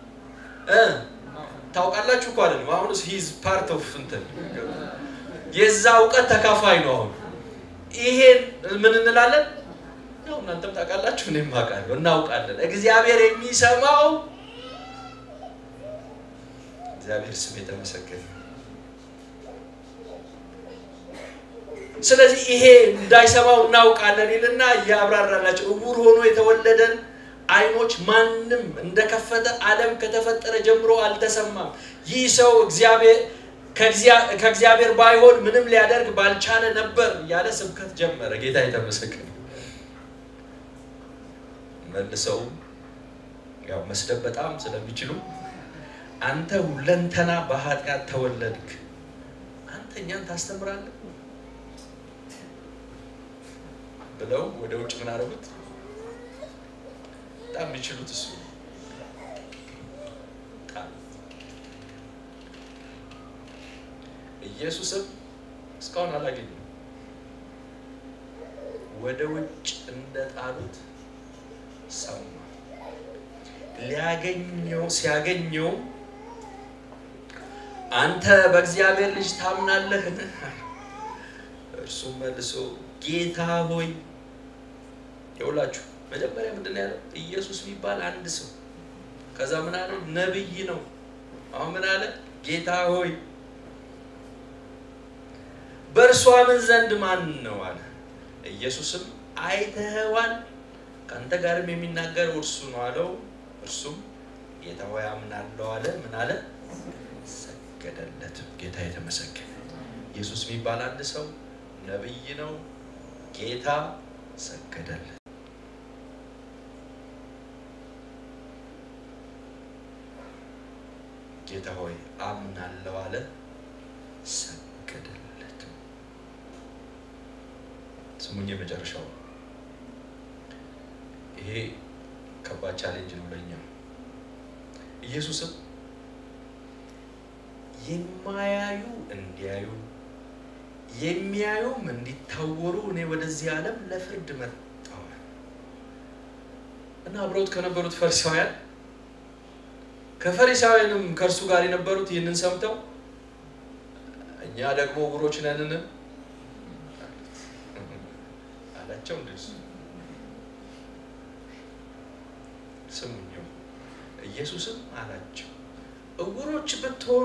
ታውቃላችሁ እኮ አይደለም። አሁን ሂዝ ፓርት ኦፍ እንትን የዛ እውቀት ተካፋይ ነው። አሁን ይሄን ምን እንላለን? ያው እናንተም ታውቃላችሁ፣ እኔም አውቃለሁ፣ እናውቃለን። እግዚአብሔር የሚሰማው እግዚአብሔር ስም የተመሰገነ። ስለዚህ ይሄ እንዳይሰማው እናውቃለን ይልና እያብራራላቸው እውር ሆኖ የተወለደን አይኖች ማንም እንደከፈተ ዓለም ከተፈጠረ ጀምሮ አልተሰማም። ይህ ሰው ከእግዚአብሔር ባይሆን ምንም ሊያደርግ ባልቻለ ነበር እያለ ስብከት ጀመረ። ጌታ የተመሰገነ። መልሰው ያው መስደብ በጣም ስለሚችሉ አንተ ሁለንተና በኃጢአት ተወለድክ፣ አንተ እኛን ታስተምራለህ ብለው ወደ ውጭ ምን አደረጉት? በጣም የሚችሉት እሱ ኢየሱስም እስካሁን አላገኘም። ወደ ውጭ እንደጣሉት ሰማ። ሊያገኘው ሲያገኘው አንተ በእግዚአብሔር ልጅ ታምናለህን? እርሱም መልሶ ጌታ ሆይ ይውላችሁ መጀመሪያ ምንድን ነው ያለው? ኢየሱስ የሚባል አንድ ሰው ከዛ ምን አለ? ነብይ ነው። አሁን ምን አለ? ጌታ ሆይ በእርሷ ምን ዘንድ ማን ነው አለ። ኢየሱስም አይተኸዋል፣ ከአንተ ጋርም የሚናገረው እርሱ ነው አለው። እርሱም ጌታ ሆይ አምናለሁ አለ። ምን አለ? ሰገደለት። ጌታ የተመሰገነ። ኢየሱስ የሚባል አንድ ሰው ነብይ ነው። ጌታ ሰገደለት። ጌታ ሆይ አምናለሁ አለ፣ ሰገደለት። ስሙኝ፣ የመጨረሻው ይሄ ከባድ ቻሌንጅ ነው ለእኛ። ኢየሱስም የማያዩ እንዲያዩ የሚያዩም እንዲታወሩ እኔ ወደዚህ ዓለም ለፍርድ መጣሁ እና አብረውት ከነበሩት ፈሪሳውያን ከፈሪሳውያንም ከእርሱ ጋር የነበሩት ይህንን ሰምተው እኛ ደግሞ ዕውሮች ነንን አላቸው። እንደሱ ስሙኛው ኢየሱስም አላቸው ዕውሮች ብትሆኑ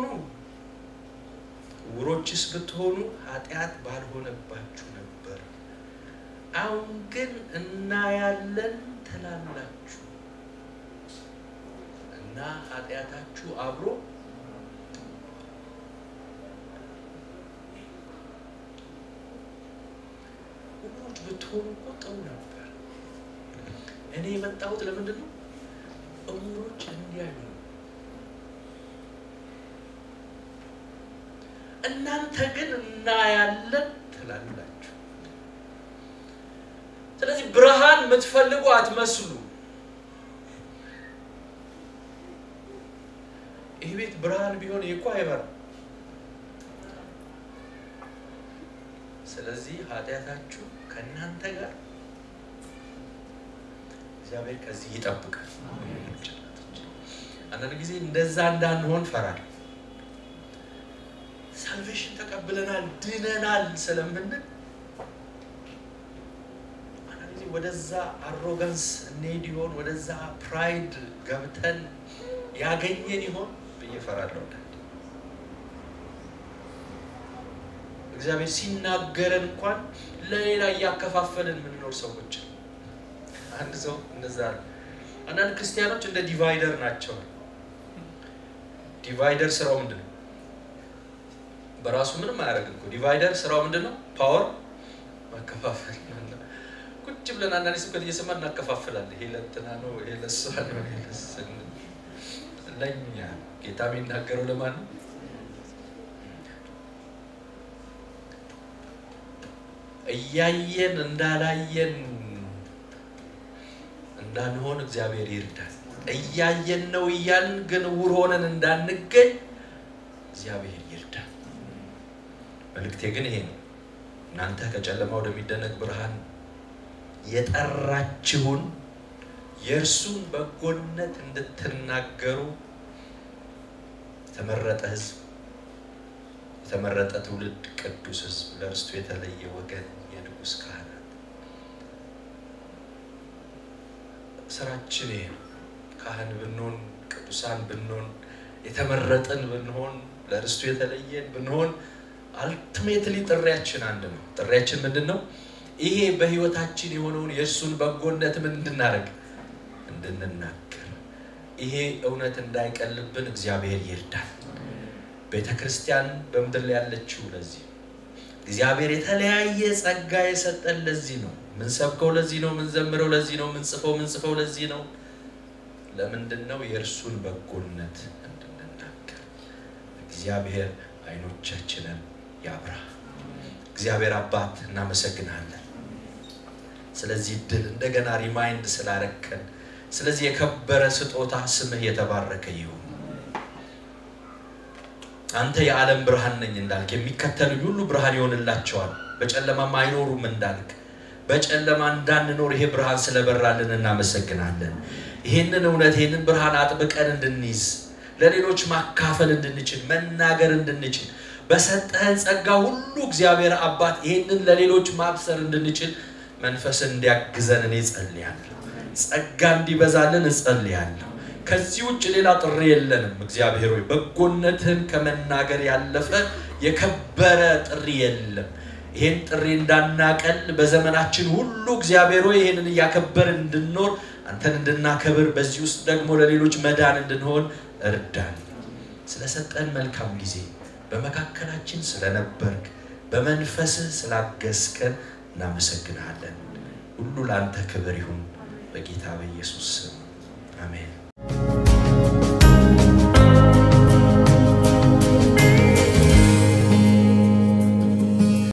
ዕውሮችስ ብትሆኑ ኃጢአት ባልሆነባችሁ ነበር። አሁን ግን እናያለን ትላላችሁ እና ኃጢአታችሁ አብሮ ዕውሮች ብትሆኑ እኮ ጥሩ ነበር። እኔ የመጣሁት ለምንድን ነው? ዕውሮች እንዲያዩ ነው። እናንተ ግን እናያለን ትላላችሁ። ስለዚህ ብርሃን የምትፈልጉ አትመስሉ። ይህ ቤት ብርሃን ቢሆን ይህ እኮ አይበራም። ስለዚህ ኃጢአታችሁ ከእናንተ ጋር እግዚአብሔር ከዚህ ይጠብቃል። አንዳንድ ጊዜ እንደዛ እንዳንሆን ፈራል። ሳልቬሽን ተቀብለናል ድነናል ስለምንል አንዳንድ ጊዜ ወደዛ አሮጋንስ እንሄድ ይሆን ወደዛ ፕራይድ ገብተን ያገኘን ይሆን ብዬ እፈራለሁ። እግዚአብሔር ሲናገረን እንኳን ለሌላ እያከፋፈልን የምንኖር ሰዎች አንድ ሰው እንደዛ አለ። አንዳንድ ክርስቲያኖች እንደ ዲቫይደር ናቸው። ዲቫይደር ስራው ምንድን ነው? በራሱ ምንም አያደርግም እኮ ዲቫይደር ስራው ምንድን ነው? ፓወር ማከፋፈል። ቁጭ ብለን አንዳንድ ስብከት እየሰማን እናከፋፍላለን። ይሄ ለእንትና ነው፣ ይሄ ለእሷ ነው፣ ይሄ ለእኛ። ጌታ የሚናገረው ለማን ነው? እያየን እንዳላየን እንዳንሆን እግዚአብሔር ይርዳል። እያየን ነው እያልን ግን ዕውር ሆነን እንዳንገኝ እግዚአብሔር ይርዳል። መልእክቴ ግን ይሄ ነው። እናንተ ከጨለማ ወደሚደነቅ ብርሃን የጠራችሁን የእርሱን በጎነት እንድትናገሩ የተመረጠ ሕዝብ፣ የተመረጠ ትውልድ፣ ቅዱስ ሕዝብ፣ ለእርስቱ የተለየ ወገን፣ የንጉሥ ካህናት ስራችን ይሄ ነው። ካህን ብንሆን፣ ቅዱሳን ብንሆን፣ የተመረጥን ብንሆን፣ ለእርስቱ የተለየን ብንሆን አልቲሜትሊ ጥሪያችን አንድ ነው። ጥሪያችን ምንድን ነው? ይሄ በህይወታችን የሆነውን የእርሱን በጎነት ምን እንድናደርግ እንድንናገር። ይሄ እውነት እንዳይቀልብን እግዚአብሔር ይርዳል። ቤተ ክርስቲያን በምድር ላይ ያለችው ለዚህ እግዚአብሔር የተለያየ ጸጋ የሰጠን ለዚህ ነው። ምንሰብከው ለዚህ ነው። ምንዘምረው ለዚህ ነው። ምንጽፈው ምንጽፈው ለዚህ ነው። ለምንድን ነው? የእርሱን በጎነት እንድንናገር። እግዚአብሔር አይኖቻችንን ያብራ። እግዚአብሔር አባት እናመሰግናለን። ስለዚህ እድል እንደገና ሪማይንድ ስላረከን፣ ስለዚህ የከበረ ስጦታ ስምህ የተባረከ ይሁን። አንተ የዓለም ብርሃን ነኝ እንዳልክ የሚከተሉኝ ሁሉ ብርሃን ይሆንላቸዋል፣ በጨለማም አይኖሩም እንዳልክ በጨለማ እንዳንኖር ይሄ ብርሃን ስለበራልን እናመሰግናለን። ይህንን እውነት ይህንን ብርሃን አጥብቀን እንድንይዝ ለሌሎች ማካፈል እንድንችል መናገር እንድንችል በሰጠህን ጸጋ ሁሉ እግዚአብሔር አባት ይህንን ለሌሎች ማብሰር እንድንችል መንፈስን እንዲያግዘን እኔ ጸልያለሁ። ጸጋ እንዲበዛልን እጸልያለሁ። ከዚህ ውጭ ሌላ ጥሪ የለንም። እግዚአብሔር ሆይ በጎነትህን ከመናገር ያለፈ የከበረ ጥሪ የለም። ይህን ጥሪ እንዳናቀል በዘመናችን ሁሉ እግዚአብሔር ሆይ ይህንን እያከበርን እንድንኖር አንተን እንድናከብር በዚህ ውስጥ ደግሞ ለሌሎች መዳን እንድንሆን እርዳን። ስለሰጠን መልካም ጊዜ በመካከላችን ስለነበርክ በመንፈስህ ስላገዝከን እናመሰግንሃለን። ሁሉ ለአንተ ክብር ይሁን በጌታ በኢየሱስ ስም አሜን።